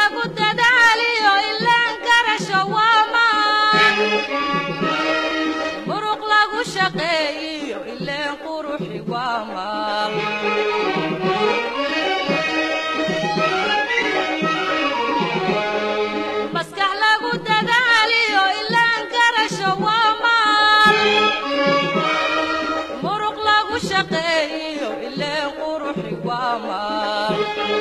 lagu dadaaliyo ilaan garasho waa maan muruq lagu shaqeeyiyo ileen quruxi waa maal maskax lagu dadaaliyo ilaan garasho waa maal muruq lagu shaqeeyiyo ileen quruxi waa maal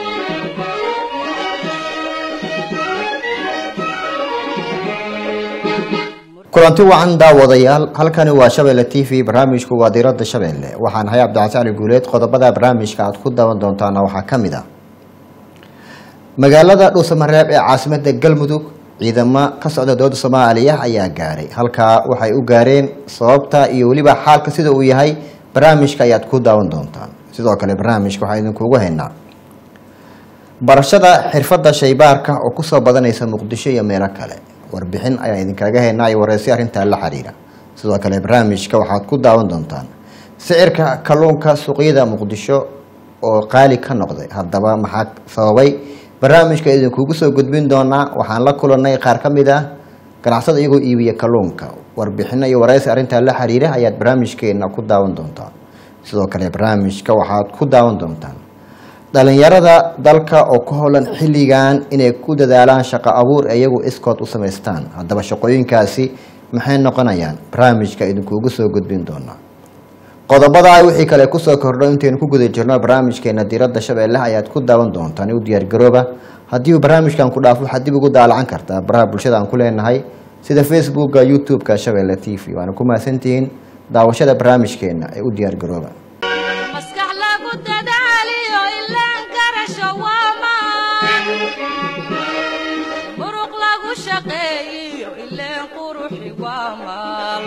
kulanti wacan daawadayaal halkani waa shabeelle t v barnaamijku waa diirada shabeelle waxaan ahay cabdicasi cali guuleed qodobada barnaamijka aad ku daawan doontaana waxaa ka mid ah magaalada dhuusamareeb ee caasimada galmudug ciidamo ka socda dowladda soomaaliya ayaa gaaray halkaa waxay u gaareen sababta iyo weliba xaalka sida uu yahay barnaamijka ayaad ku daawan doontaan sidoo kale barnaamijka waxaa idinkugu haynaa barashada xirfadda shaybaarka oo kusoo badanaysa muqdisho iyo meelo kale warbixin ayaan idinkaga haynaa iyo wareysi arrintaa la xiriira sidoo kale barnaamijka waxaad ku daawan doontaan sicirka kalluunka suuqyada muqdisho oo qaali ka noqday haddaba maxaa sababay barnaamijka idinkugu soo gudbin doonaa waxaan la kulanay qaar ka mid ah ganacsada iyagoo iibiya kalluunka warbixino iyo wareysi arrintaa la xiriira ayaad barnaamijkeena ku daawan doontaan sidoo kale barnaamijka waxaad ku daawan doontaan dhalinyarada dalka oo ka howlan xilligan inay ku dadaalaan shaqo abuur ee iyagu iskood u samaystaan haddaba shaqooyinkaasi maxay noqonayaan barnaamijka idinkuugu soo gudbin doonaa qodobada wixii kale kusoo kordho intaynu ku guda jirno barnaamijkeena diiradda shabeelle ayaad ku daawan doontaan u diyaargarooba haddii uu barnaamijkan ku dhaafo waxaad dib ugu daalacan kartaa baraha bulshada aan ku leenahay sida facebooka youtube-ka shabeelle t v waana ku mahadsantihiin daawashada barnaamijkeena ee u diyaargarooba maskax lagu dadaaliyo ilaan garasho waa maan muruq lagu shaqeeyiyo ileen quruxi waa maal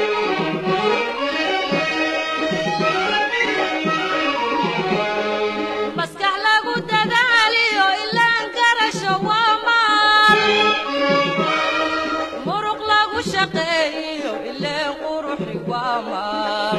maskax lagu dadaaliyo ilaan garasho waa maal muruq lagu shaqeeyiyo ileen quruxi waa maal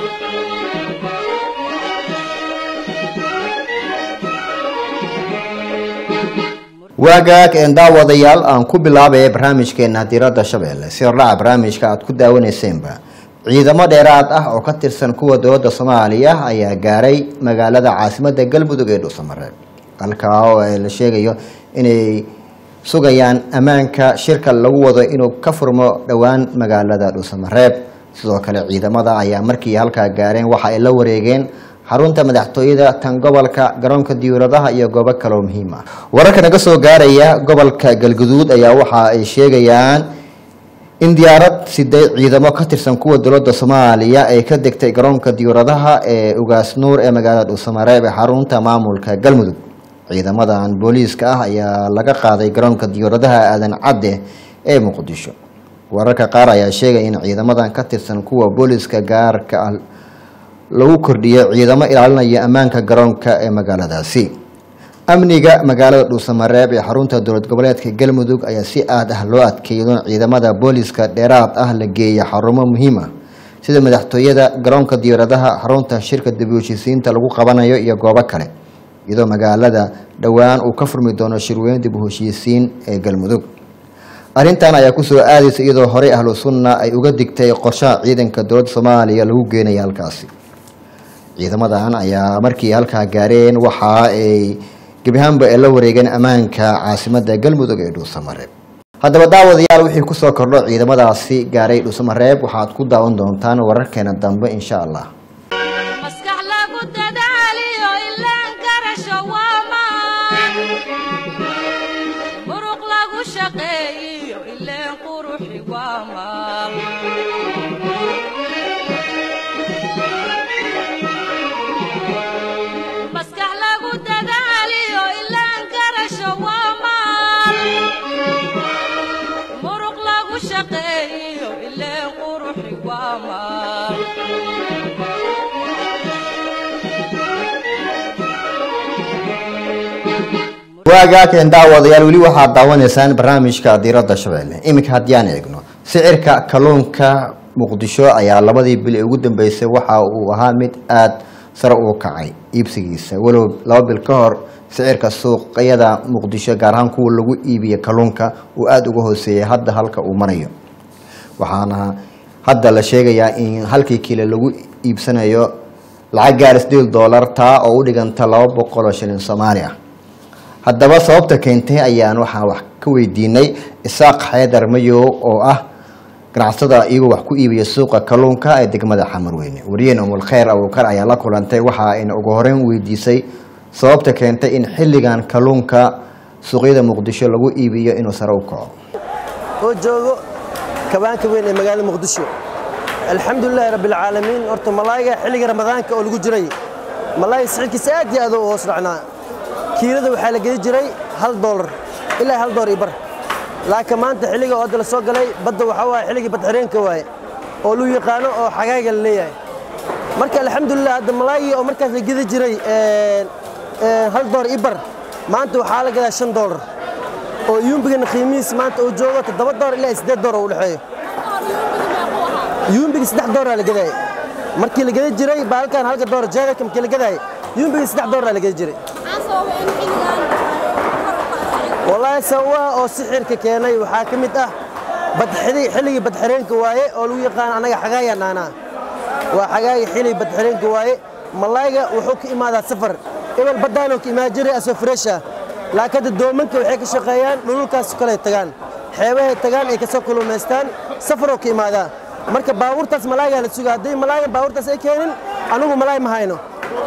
waagaag een daawadayaal aan ku bilaabaya barnaamijkeena diiradda shabeelle si hordhaca barnaamijka aad ku daawaneyseenba ciidamo dheeraad ah oo ka tirsan kuwa dowladda soomaaliya ayaa gaaray magaalada caasimada galmudug ee dhuusamareeb halkaa oo la sheegayo inay sugayaan ammaanka shirka lagu wado inuu ka furmo dhowaan magaalada dhuusamareeb sidoo kale ciidamada ayaa markii halkaa gaareen waxa ay la wareegeen xarunta madaxtooyada tan gobolka garoonka diyauradaha iyo goobo kaloo muhiim ah wararka naga soo gaaraya gobolka galguduud ayaa waxa ay sheegayaan in diyaarad siday ciidamo ka tirsan kuwa dowladda soomaaliya ay ka degtay garoonka diyauradaha ee ugaas nuur ee magaalada dhuusamareeb ee xarunta maamulka galmudug ciidamadan booliiska ah ayaa laga qaaday garoonka diyauradaha aadan cadde ee muqdisho wararka qaar ayaa sheegaya in ciidamadan ka tirsan kuwa booliiska gaarka ah lagu kordhiyay ciidamo ilaalinaya ammaanka garoonka ee magaaladaasi amniga magaalada dhuusamareeb ee xarunta dowlad goboleedka galmudug ayaa si aad ah loo adkeeyo ciidamada booliiska dheeraad ah la geeya xarumo muhiim ah sida madaxtooyada garoonka diyaaradaha xarunta shirka dib-u-heshiisiinta lagu qabanayo iyo goobo kale iyadoo magaalada dhowaan uu ka furmi doono shirweyn dib-u-heshiisiin ee galmudug arrintan ayaa kusoo aadaysa iyadoo horey ahlu sunna ay uga digtay qorshaha ciidanka dowladda soomaaliya lagu geenaya halkaasi ciidamadan ayaa markii halkaa gaareen waxa ay gebi ahaanba ay la wareegeen ammaanka caasimada galmudug ee dhuusamareeb haddaba daawadayaal wixii kusoo kordho ciidamadaasi gaaray dhuusamareeb waxaad ku daawan doontaan wararkeena dambe insha allah maskax lagu dadaaliyo ilaan garasho waa maan muruq lagu shaqeeyiyo ileen quruxi waa maal maskax lagu dadaaliyo ilaan garasho waa maal muruq lagu shaqeeyiyo ileen quruxi waa maal waagaakeen daawadayaal weli waxaad daawanaysaan barnaamijka diiradda shabeelle iminka haddii aan eegno sicirka kalluunka muqdisho ayaa labadii bil ee ugu dambeysay waxa uu ahaa mid aada sare uu kacay iibsigiisa walow laba bil ka hor sicirka suuqyada muqdisho gaar ahaan kuwa lagu iibiyo kalluunka uu aada uga hooseeyay hadda halka uu marayo waxaana hadda la sheegayaa in halkii kiilo lagu iibsanayo lacag gaar sideed doolar taa oo u dhiganta laba boqol oo shilin soomaali ah haddaba sababta keentay ayaan waxaa wax ka weydiinay isaaq xeedar mayow oo ah ganacsada iyagoo wax ku iibiya suuqa kalluunka ee degmada xamarweyne wariyeen umul kheyr abuukar ayaa la kulantay waxa ayna ugu horeyn weydiisay sababta keentay in xilligan kalluunka suuqyada muqdisho lagu iibiyo inuu sare u kaco oo joogo kabaanka weyn ee magaalada muqdisho alxamdulilaahi rabbilcaalamiin horta malaayga xilliga ramadaanka oo lagu jiray malaayga sicirkiisa aad iyo aad u hoos dhacnaa kiilada waxaa la gedi jiray hal doolar ilaa hal doolar iyo bar laakiin maanta xilliga oo hadda la soo galay badda waxaa waaye xilligii badxireenka waaye oo luu yaqaano oo xagaaga la leeyahay marka alxamdulilah hadda malaaygi oo markaas la gedi jiray hal doolar iyo bar maanta waxaa la gadaa shan doolar oo yuumbigana qiimihiis maanta uu joogo toddoba doolar ilaa siddeed doolar u dhexeeyo yuumbiga saddex dooraa la gadaayay markii la geda jiray baalkan halka doolar jeedalka markii la gadaayay yuumbiga saddex dooraa la geda jiray wallaahi sababaha oo sixirka keenay waxaa ka mid ah xilligii badxireenka waaye oo lagu yaqaan annaga xagaayaan dhaanaa waa xagaaya xilligii badxireenka waaye malaayga wuxuu ka imaadaa safar ebel baddaanoo ka imaan jiray asoo freesha laakiin hadda doomanka waxay ka shaqeeyaan dhululkaas kale tagaan xeebahay tagaan ay ka soo kulumaystaan safaroo ka imaadaa marka baabuurtaas malaaygaa la sugaa hadday malaayan baabuurtaas ay keenin anigu malaay ma hayno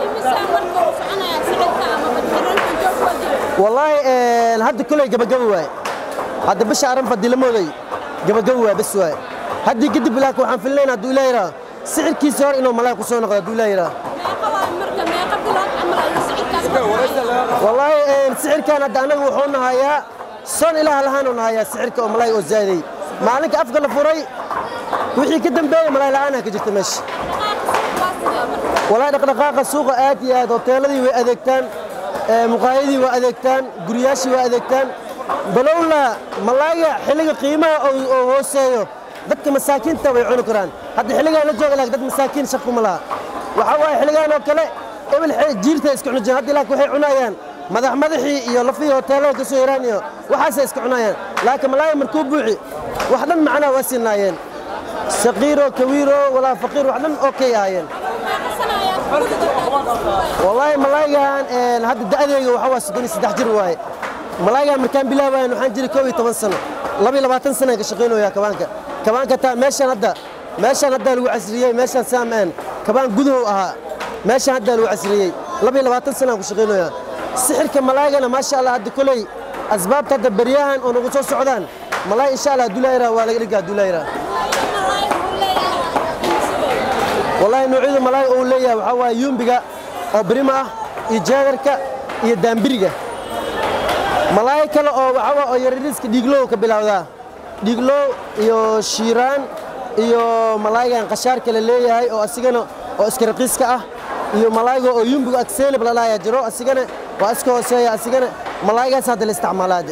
wallaahi hadda koley gabagaba waaye hadda bisha aranfa dilamooday gabagaba waay bas waaye haddii kadib laakiin waxaan filnayn hadduu ilaa yidhaa sicirkiisa hor inuu malaay ku soo noqdo hadduu ilaa yidhaa wallaahi sicirkan hadda annaga wuxuu nahayaa son ilaah lahaanuu nahayaa sicirka oo malaay oo zaaday maalinka afka la furay wixii ka dambeeyey malaay la'aanaa ka jirta meesha wallaahi dhaqdhaqaaqa suuqa aad iyo aad hoteeladii way adeegtaan muqaayadii waa adeegtaan guryaashii waa adeegtaan balowla malaayga xilliga qiimaha oo hooseeyo dadka masaakiinta way cuni karaan hadda xilligaan la jooga laakiin dad masaakiin shaquma laha waxaa waaye xilligaan oo kale ebel jiirta iska cuni jireen hadda laakiin waxay cunayaan madax madaxii iyo lafihii hoteelada ka soo yaraan iyo waxaasay iska cunayaan laakiin malaayga markuu buuxi wax dhan macnaa waa siinaayeen saqiiro kawiiro walaa faqiir wax dhan oo kay ahaayeen wallaahi malaaygan hadda da'deega waxa waa soddon iyo saddex jir waaye malaaygan markaan bilaabayan waxaan jiray koob iyo toban sano laba iyo labaatan sanaan ka shaqaynayaa kabaanka kabaanka taa meeshaan hadda meeshaan haddaa lagu casriyey meeshaan saamaan kabaan gudahow ahaa meeshaan haddaa lagu casriyey laba iyo labaatan sanaan ku shaqaynayaa sixirka malaygana maasha allah hadda koley asbaabta hadda beryahan oo nagu soo socdaan malaay insha allah hadduu laayiraa waa laga dhigaa hadduu laayiraa wallaahi noocyada malaayga uu leeyahay waxaa waaye yuumbiga oo birima ah iyo jeedarka iyo daambiriga malaay kale oo waxaa waa oo yarariiska dhiiglow ka bilowdaa dhiiglow iyo shiiraan iyo malaaygan qashaarka la leeyahay oo asigana oo iska raqiiska ah iyo malaayga oo yuumbiga akseelib lalaayaa jiro asigana waa iska hooseeya asigana malaaygaas hadda la isticmaalaade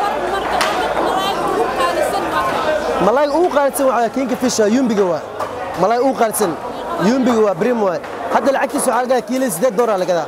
malaayga ugu qaalisan waxaa kinka fisha yuumbiga waa malaay ugu qaalisan yuumbiga waa brim waay hadda lacagtiisa waxaa lagadaa kiilada siddeed doolar lagadaa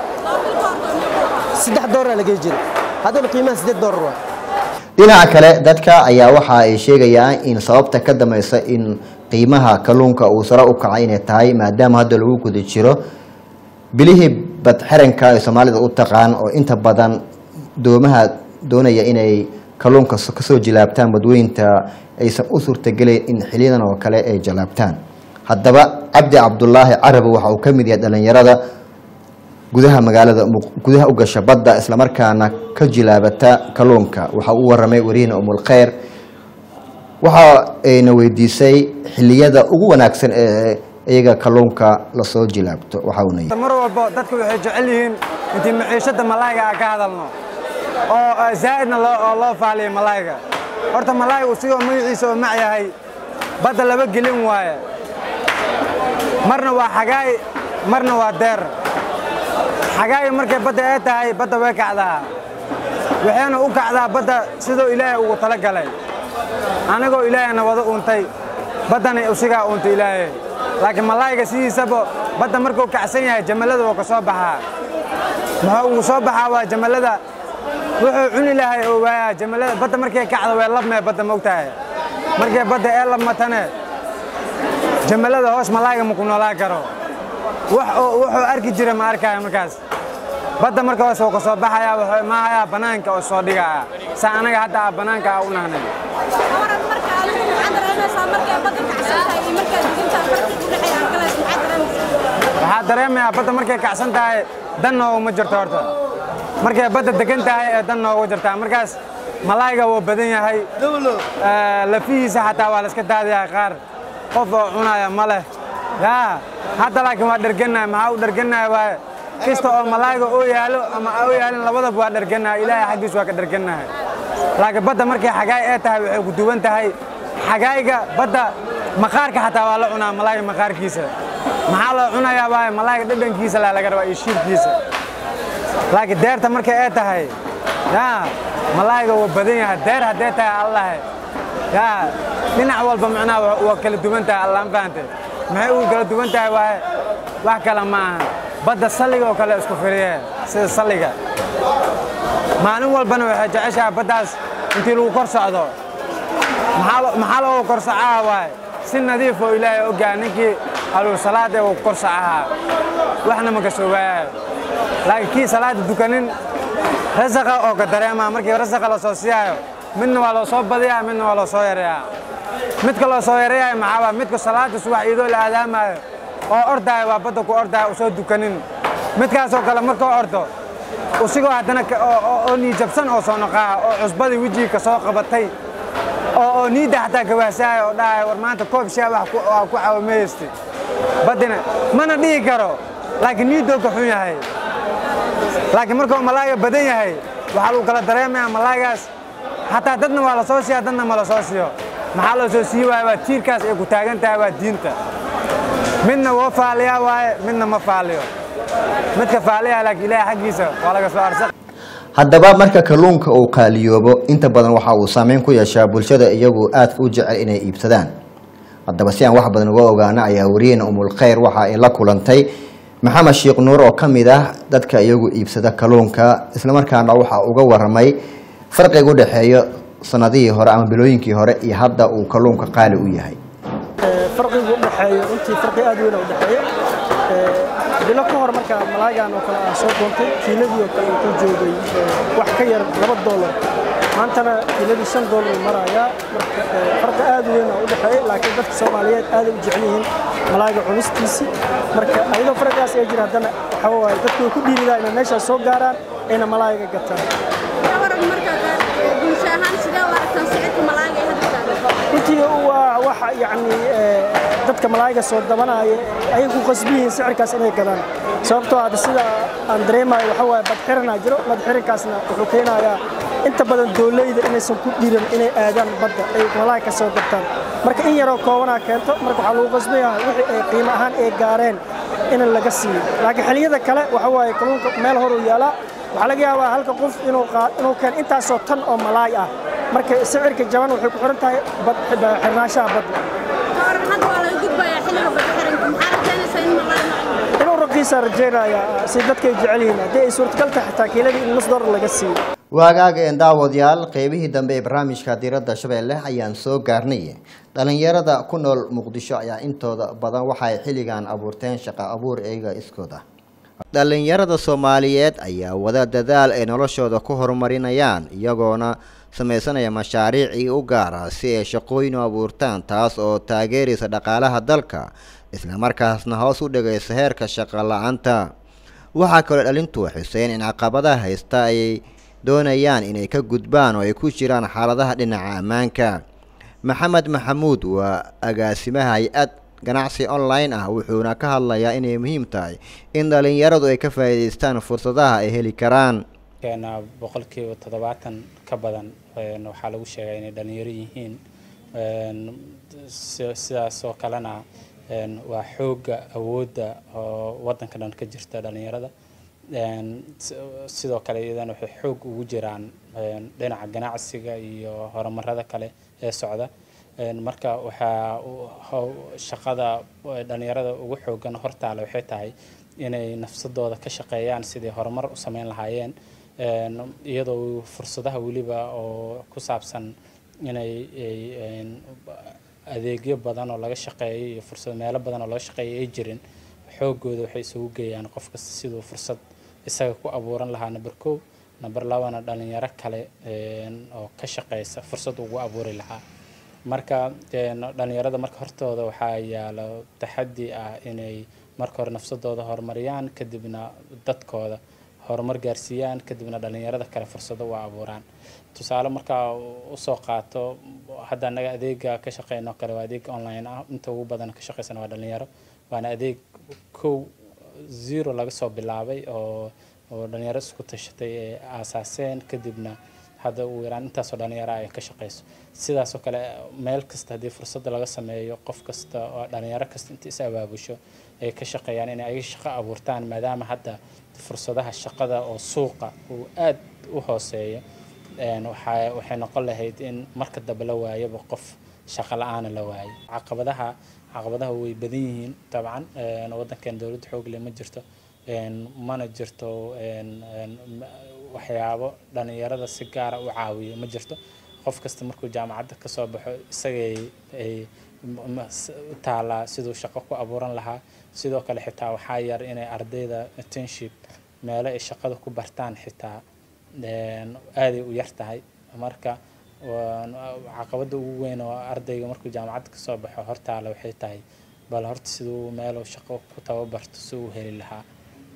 saddex doolar lagay jira haddana qiimaha siddeed doolar waay dhinaca kale dadka ayaa waxa ay sheegayaan in sababta ka dambaysa in qiimaha kalluunka uu sare u kacay inay tahay maadaama hadda lagu guda jiro bilihii badxiranka ay soomaalida u taqaan oo inta badan doomaha doonaya inay kalluunka kasoo jilaabtaan badweynta aysan u suurtagelayn in xiliyadan oo kale ay jalaabtaan haddaba cabdi cabdulaahi carabi waxa uu ka mid yahay dhallinyarada gudaha magaalada gudaha u gasha badda islamarkaana ka jilaabata kalluunka waxa uu waramay wariyahna umulkheyr waxa ayna weydiisay xiliyada ugu wanaagsan ee iyaga kalluunka lasoo jilaabto waxa uuna yidhi mar walba dadku waxay jecel yihiin intii maciishada malaayga aan ka hadalno oo zaa'idna loo oo loo faaliyo malaayga horta malaayga uu sigoo magaciisa oo mac yahay badda laba gelin waaye marna waa xagaay marna waa deer xagaay markay badda ee tahay badda way kacdaa waxayna u kacdaa badda siduu ilaahay ugu tala galay anigoo ilaahayna wada uuntay baddana usigaa uuntay ilaahay laakiin malaayga sidiisaba badda markuu kacsan yahay jamalada wuu ka soo baxaa muxuu ugu soo baxaa waa jamalada wuxuu cuni lahay oo waayaa jamalada badda markay kacdo way labmee badda mogtahay markay badda ee labmatane jamalada hoos malaayga ma ku noolaan karo wax oo wuxuu arki jira ma arkaayo markaas badda marka hoos wuu ka soo baxayaa wuxuu imaahayaa bannaanka oo soo dhigaya saa anaga hadda aa bannaanka aa u nahnay waran marka adigu maxaad dareemaysaa markay badda kacsan tahay iyo markaad degantahay farqi u dhexeeya halkalaas maxaad dareemaysaa waxaa dareemayaa badda markay kacsan tahay dan nooguma jirto horta markay badda degan tahay ee dan noogu jirtaa markaas malaayga wuu badan yahay Eh, lafihiisa xataa waa la iska daadayaa qaar qof oo cunaya ma leh yaa hadda laakiin waa dhergannahay maxaa u dhergannahay waaye kasta oo malaayga oo yaalo ama oo yaalin labadaba waa dhergannahay ilaahay xaggiis waa ka dhergannahay laakiin badda markay xagaay ee tahay waxay ku duwan tahay xagaayga badda maqaarka xataa waa la cunaa malaayga maqaarkiisa maxaa loo cunayaa waaye malaayga dhadhankiisa laa laga rabaa iyo shiirkiisa laakiin deerta markay ee tahay yaa malaayga wuu badan yahay deer haddee tahay allahe yaa dhinac walba macnaha waa- waa kala duwan tahay allaan fahante maxay ugu kala duwan tahay waaye wax kale ma aha badda salliga oo kale isku firiye sida salliga maalin walbana waxay jeceshahay baddaas intii lagu kor socdo maxaa lo- maxaa loogu kor socaha waaye si nadiif oo ilaahay ogaa ninkii aluu salaad ee uu kor socahaa waxna ma gasho waaye laakiin kii salaada dukanin rasaqa oo ka dareemaa markii rasaqa la soo siiyaayo midna waa loo soo badiyaa midna waa loo soo yareeyaa midka loo soo yareeyayo maxaa waa midka salaada subax iyadoo la aadaamayo oo ordaayo waa badda ku ordaayo usoo dukanin midkaasoo kale markuu ordo usigoo haddana ka- oo- oo- oo niijabsan oo soo noqaa oo cusbadii wejiga ka soo qabatay oo oo niidda xataa gawaasaayo oo dhahayo war maanta koob shaa wax ku- waa ku caawimaysti baddina mana dhihi karo laakiin niiddoo ka xun yahay laakiin markuu malaayga badan yahay waxaa lagu kala dareemayaa malaaygaas xataa dadna waa la soo siiya dadna ma la soo siiyo maxaa loo soo siiyi waaye waa tiirkaas ay ku taagan tahay waa diinta midna woo faaliyaa waaye midna ma faaliyo midka faaliyaa laakiin ilaahay xaggiisa waa laga soo arsaq haddaba marka kalluunka uu qaaliyoobo inta badan waxa uu saameyn ku yeeshaa bulshada iyagu aadka u jecel inay iibsadaan haddaba si aan wax badan uga ogaano ayaa wariyeyna umulkhayr waxa ay la kulantay maxamed sheekh nuur oo ka mid ah dadka iyagu iibsada kalluunka islamarkaana waxa uga waramay farqiga u dhexeeya sanadihii hore ama bilooyinkii hore iyo hadda uu kalluunka qaali u yahay farqigu u dhexeeyo runtii farqi aad weyn u dhexeeya bilo ka hor marka malaagan oo kale aan soo doontay kiiladii oo kale wuxuu joogay eh, wax ka yar laba doolar maantana kiiladii shan doolar uu marayaa marka eh, farqi aad weyn oo u dhexeeya laakiin dadka soomaaliyeed aad ay u jecel yihiin malaaga cunistiisii marka ayadoo farqigaas ay jira haddana waxa waaye dadku way ku dhiiridaa inay meeshaas soo gaaraan ayna malaaga gataan waran marka bulsho ahaan sidee u aragtaan sicirka malaayga ee hadda taagan runtii waa waxa yacni eh, dadka malaayga soo dabanaya ayay ku qasbi yihiin sicirkaas inay gadaan sababtoo ah sida aan dareemayo waxa waaye badxiranaa jiro badxirankaasna wuxuu keenayaa inta badan dooleyda inaysan ku dhiiran inay aadaan badda ay malaay ka soo dabtaan marka in yaroo koobanaa keento marka waxaa lagu qasbayaa wixii ay qiimo ahaan ay gaareen in laga siiyo laakiin xilliyada kale waxa waaye kalluunka meel horuu yaalaa waxaa laga yaabaa halka qof inuu qaa- inuu keeno intaasoo tan oo malaay ah marka sicirka jaban waxay ku xiran tahay bad- xirnaanshaha badda waran hadda waa laga gudbayaa xilliga badda xiranka maxaa rajaynaysaa in malaay noqdo inuu raqiisa rajaynaya si dadka ay jecel yihiin haddii ay suurtagal tahay xitaa kiiladii in nus dollar laga siiyo waagaaga een daawadayaal qeybihii dambe ee barnaamijka diiradda shabeelle ayaan soo gaarnay dhalinyarada ku nool muqdisho ayaa intooda badan waxay xilligan abuurteen shaqo abuur iyaga iskooda dhalinyarada soomaaliyeed ayaa wada dadaal ay noloshooda ku horumarinayaan iyagoona sameysanaya mashaariicii u gaara si ay shaqooyin u abuurtaan taas oo taageeraysa dhaqaalaha dalka islamarkaasna hoos u dhigaysa heerka shaqo la-aanta waxaa kaloo dhalintu xuseen in caqabadaha haysta ay doonayaan inay ka gudbaan oo ay ku jiraan xaaladaha dhinaca ammaanka maxamed maxamuud waa agaasimaha hay-ad ganacsi online ah wuxuuna ka hadlayaa inay muhiim tahay in dhalinyaradu ay ka faa'iidaystaan fursadaha ay heli karaan keena boqolkiiba toddobaatan ka badan een, waxaa lagu sheegaa inay dhalinyaro yihiin een, si- sidaas oo kalena een, waa xoogga awoodda oo wadanka dhan ka jirta dhalinyarada Een, si- sidoo kale iyadana waxay xoog ugu jiraan een, dhinaca ganacsiga iyo horumarada kale ee socda Een, marka waxaa u- how- shaqada eh, dhalinyarada ugu xoogan hortaale waxay tahay inay nafsadooda ka shaqeeyaan sidii horumar u sameyn lahaayeen Een, iyadoo fursadaha weliba oo ku saabsan inay ay- een, adeegyo badan oo laga shaqeeyo iyo fursad meelo badan oo laga shaqeeyo ay jirin xoogooda waxay isugu geeyaan qof kasta siduu fursad isaga ku abuuran lahaa number kow number labana dhalinyaro kale een, oo ka shaqeysa fursad ugu abuuri lahaa marka een, dhalinyarada marka hortooda waxaa yaalo taxaddi ah inay marka hore nafsadooda horumariyaan kadibna dadkooda horumar gaarsiiyaan kadibna dhalinyarada kale fursado u abuuraan tusaale markaa usoo qaato hadda anaga adeega ka shaqeyno kale waa adeeg online ah inta ugu badan ka shaqeysana waa dhalinyaro waana adeeg kow zero laga soo bilaabay oo oo dhalinyaro isku tashatay ee aasaaseen kadibna hadda ugu yaraan intaasoo dhalinyaro ay ka shaqeyso sidaasoo kale meel kasta haddii fursada laga sameeyo qof kasta oo dhalinyaro kasta inta is abaabusho ay ka shaqeeyaan inay ayaga shaqo abuurtaan maadaama hadda fursadaha shaqada oo suuqa uu aad u hooseeyo een, waxaa- waxay noqon lahayd in marka dambe la waayaba qof shaqo la-aana la waayo caqabadaha caqabadaha way badan yihiin dabcan een, waddankan dowladda xoog leh ma jirto een, mana jirto een, een, ma- waxyaabo dhalinyarada si gaara u caawiyo ma jirto qof kasta markuu jaamacadda ka soo baxo isagay ay m- m- s- u taalaa siduu shaqo ku abuuran lahaa sidoo kale xitaa waxaa yar inay ardayda internship meelo ay shaqada ku bartaan xitaa een, aaday u yar tahay marka waan- caqabada ugu weyn oo ardayga markuu jaamacadda ka soo baxo hortaala waxay tahay bal horta siduu meeluu shaqo ku tababarto si uu heli lahaa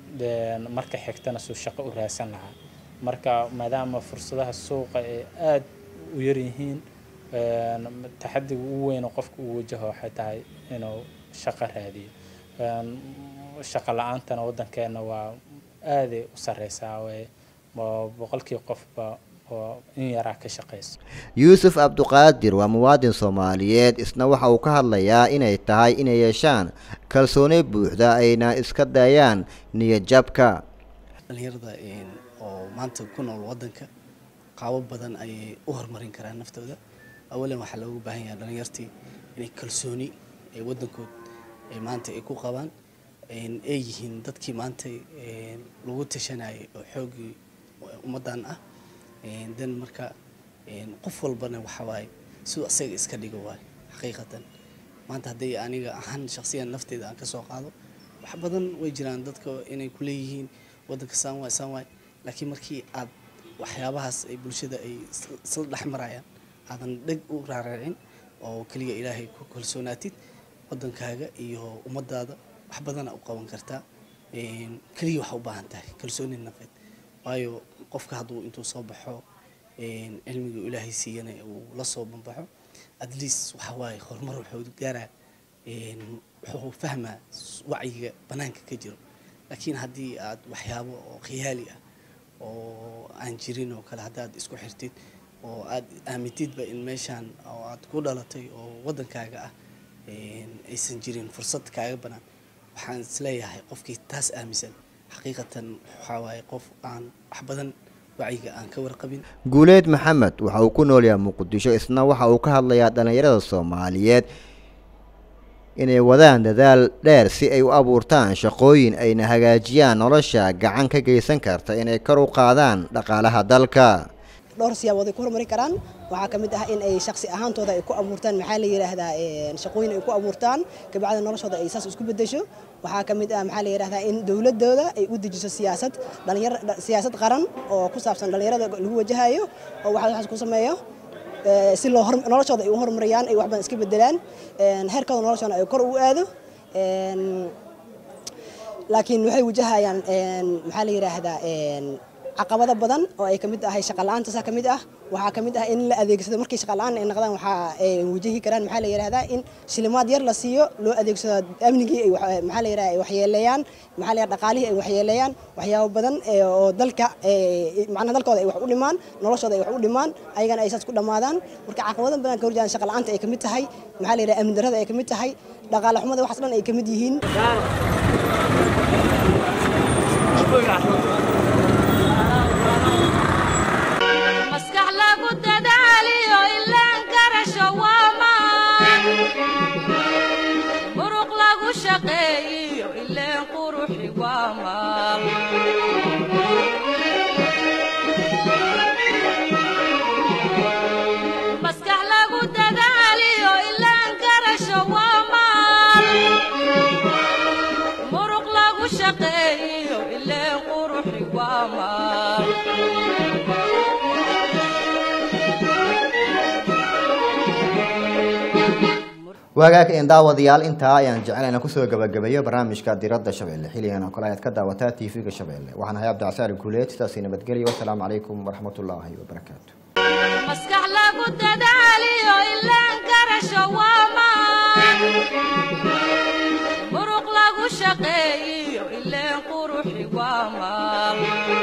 Een, marka xigtana suu shaqo u raadsan lahaa marka maadaama fursadaha suuqa ay aad u yar yihiin een, taxadiga ugu weyn oo qofka uu wajaho waxay tahay inuu shaqo raadiyo Een, shaqo la-aantana waddankeena waa aaday u sareysaa way waa boqolkii qofba oo in yaraa ka shaqeyso yuusuf cabduqaadir waa muwaadin soomaaliyeed isna waxa uu ka hadlayaa inay tahay inay yeeshaan kalsooni buuxda ayna iska dayaan niyadjabka dhalinyarada een, oo maanta ku nool wadanka qaabo badan ayay u horumarin karaan naftooda awalan waxaa loogu baahan yahay dhalinyartii inay kalsooni ee wadankood ay maanta ay ku qabaan een, ay yihiin dadkii maanta een, lagu tashanayay oo xoogii ummadan ah een, dan marka een, qof walbana waxa waaye siduu asaga iska dhigo waaye xaqiiqatan maanta hadday aniga ahaan shaqsiyan nafteeda aan kasoo qaado wax badan way jiraan dadka inay ku leeyihiin wadanka saan waay saan waay laakiin markii aad waxyaabahaas ay bulshada ay is- isla dhex marayaan aadan dheg u raaracin oo keliya ilaahay ku kalsoonaatid wadankaaga iyo ummadaada wax badana u qaban kartaa Een, keliya waxa u baahan tahay kalsooni nafeed waayo qofka hadduu intuu soo baxo een, cilmiga ilaahay siiyana uu la soo banbaxo at least waxa waaye horumar wuxuu gaaraa een, wuxuu fahmaa s- wacyiga banaanka ka jiro laakiin haddii aad waxyaabo oo khiyaali ah oo aan jirin oo kale haddaad isku xirtid oo aad aamintidba in meeshaan oo aad ku dhalatay oo wadankaaga ah een, aysan jirin fursad kaaga banaan waxaan isleeyahay qofkii taas aaminsan xaqiiqatan waxaa waaye qof aan wax badan wacyiga aan ka warqabin guuleed maxamed waxa uu ku nool yahay muqdisho isna waxa uu ka hadlayaa dhalinyarada soomaaliyeed inay wadaan dadaal dheer si ay u abuurtaan shaqooyin ayna hagaajiyaan nolosha gacan ka geysan karta inay kor u qaadaan dhaqaalaha dalka dhowr siyaabood ay ku horumarin karaan waxaa ka mid ah in ay shaksi ahaantooda ay ku abuurtaan maxaa la yidhaahdaa een, shaqooyin ay ku abuurtaan kabacdi noloshooda ay saas isku bedesho waxaa ka mid ah maxaa la yidhaahdaa in dowladooda ay u dejiso siyaasad dhalinyar dha- siyaasad qaran oo ku saabsan dhalinyarada lagu wajahayo oo waxaa waxaas ku sameeyo ee, si loo hor- noloshooda ay u horumariyaan ay wax badan iska bedelaan een, heerkooda noloshooda ay kor u aado een, laakiin waxay wajahayaan een, maxaa la yidhaahdaa een, caqabado badan oo ay kamid tahay shaqa la'aanta saa kamid ah waxaa kamid ah in la adeegsado markii shaqa la'aan ay noqdaan waxaa ay wajahi karaan maxaa la yidhahdaa in shilimaad yar la siiyo loo adeegsado amnigii ay wax- maxaa la yidhahdaa ay waxyeeleeyaan maxaa la yidhahdaa dhaqaalihii ay waxyeeleeyaan waxyaabo badan ee oo dalka ee, macnaha dalkooda ay wax u dhimaan noloshooda ay wax u dhimaan ayagana ay saas ku dhammaadaan marka caqabado badan ka horjeedaan shaqa la'aanta ay kamid tahay maxaa la yidhahdaa amni darrada ay kamid tahay dhaqaale xumada waxaas dhan ay kamid yihiin maskax lagu dadaaliyo ilaan garasho waa maa waagaag een daawadayaal intaa ayaan jecel inaan kusoo gabagabeeyo barnaamijka diradda shabeelle xilligan oo kale ayaad ka daawataa tv-ga shabeelle waxaan ahay cabdicasaali guuleed sidaasi nabadgelyo wasalaamu calaykum waraxmatullaahi wabarakaatu maskax lagu dadaaliyo ilaan garasho waamaan muruq lagu shaqeeyiyo ileen quruxi waa maal